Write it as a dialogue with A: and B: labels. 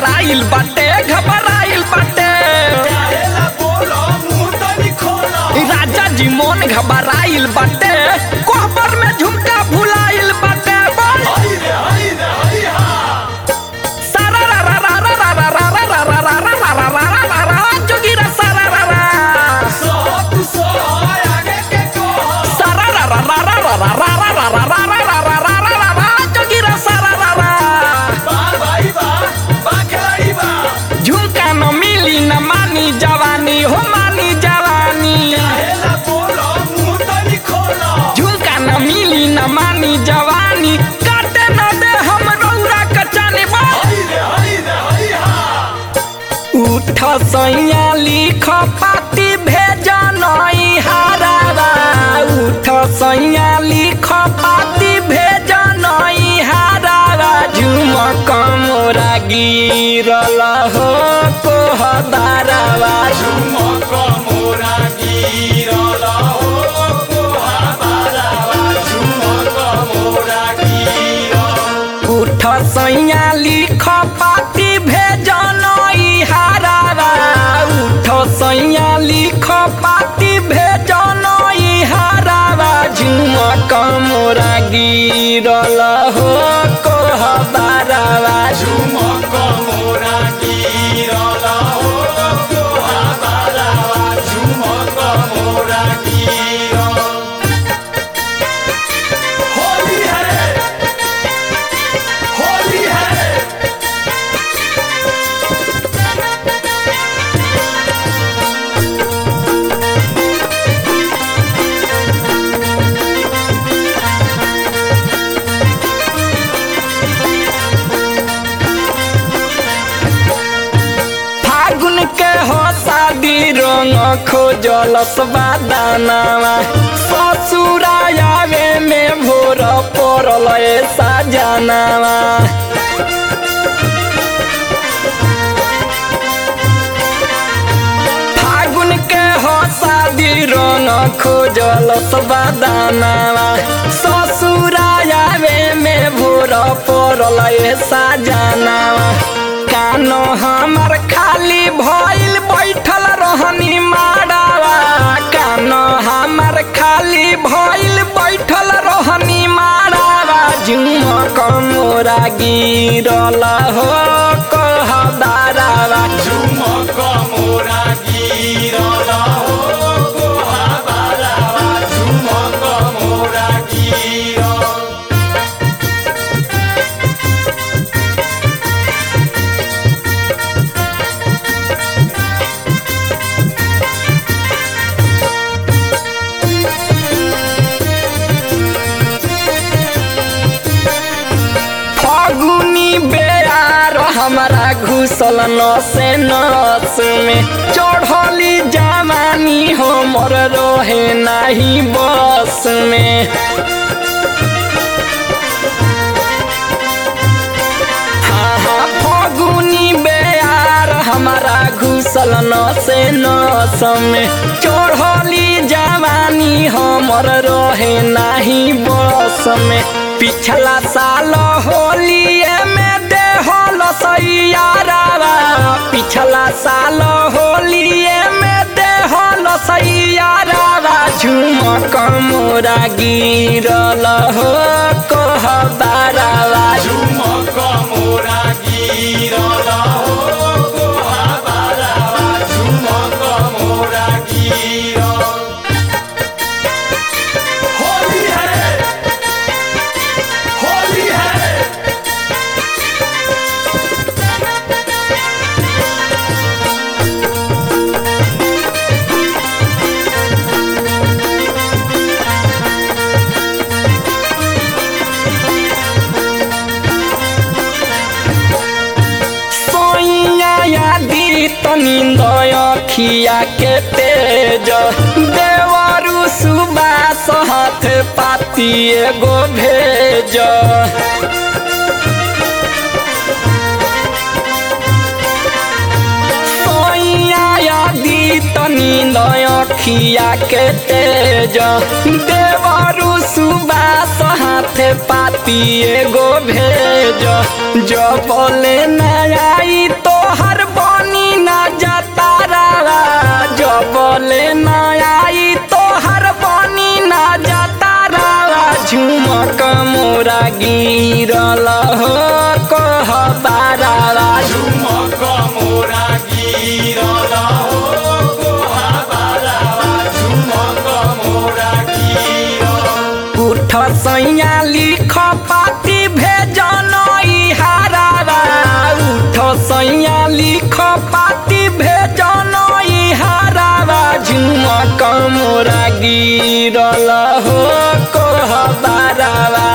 A: घबराइल बाटे घबराइल बाटे राजा जी मोन घबराइल बाटे कोहबर में झुमका भुलाइल बाटे बोल सारा रा रा रा रा रा रा रा रा रा रा रा रा रा रा रा रा रा जोगिरा सारा रा रा सारा रा रा रा रा रा रा रा रा रा रा रा रा रा रा रा रा रा रा जोगिरा सारा रा रा झुमका न मिली न मानी जवानी हो मानी जवानी झुमका न मिली न मानी जवानी काटे न दे हम रौरा कचानी उठ सैया लिख पाती भेज नई हारावा उठ सैया लिख पाती भेज नई हारावा झुमक मोरा गिरल हो कोहदारावा उठ सैया लिख पाती भेज नई हारावा उठ सैया लिख पाती भेज नई हारावा झुमक मोरा गिरल हो कोहदारावा
B: होली है होली है
A: फागुन के हो शादी रंग खोजल दानावा ससुरायावे में भोर पड़ल ऐसा जनावा फागुन के हो शादी रंग खोजल दानावा ससुरायावे में भोर पड़ल ऐसा जनावा कानो हमर खाली भइल बैठल रहनी माड़ावा कानो हमर खाली भइल बैठल रहनी माड़ावा झुमक मोरा गिरल हो कहदारावा
B: झुमक मोरा गिरल हो कोहाबारावा झुमक मोरा गिरल
A: फगुनी बेयार हमारा घुसल नसे नस में चढ़ली जवानी हमर रहे नाही बस में हाँ हाँ फगुनी बेयार हमारा घुसल नसे नस में चढ़ली जवानी हमर रहे नाही बस में पिछला साल होलिए में देहल सैयारावा पिछला साल होलिए में देहल सैयारावा झुमक मोरा गिरल हो कहबारावा
B: झुमक मोरा गिरल हो कोहाबारावा झुमक मोरा गिरल होली है होली है
A: सोइया यादी तनिंद अखिया के तेज देवरु सुबास हाथ पाती एगो भेज सोइया यादी तनिंद अखिया के तेज देवरु सुबास हाथ पाती एगो भेज जो बोले न आई तो सैया लिख पाती भेजन हारावा उठ सैया लिख पाती भेजन हारावा झुमक मोरा गिरल हो कोहबारावा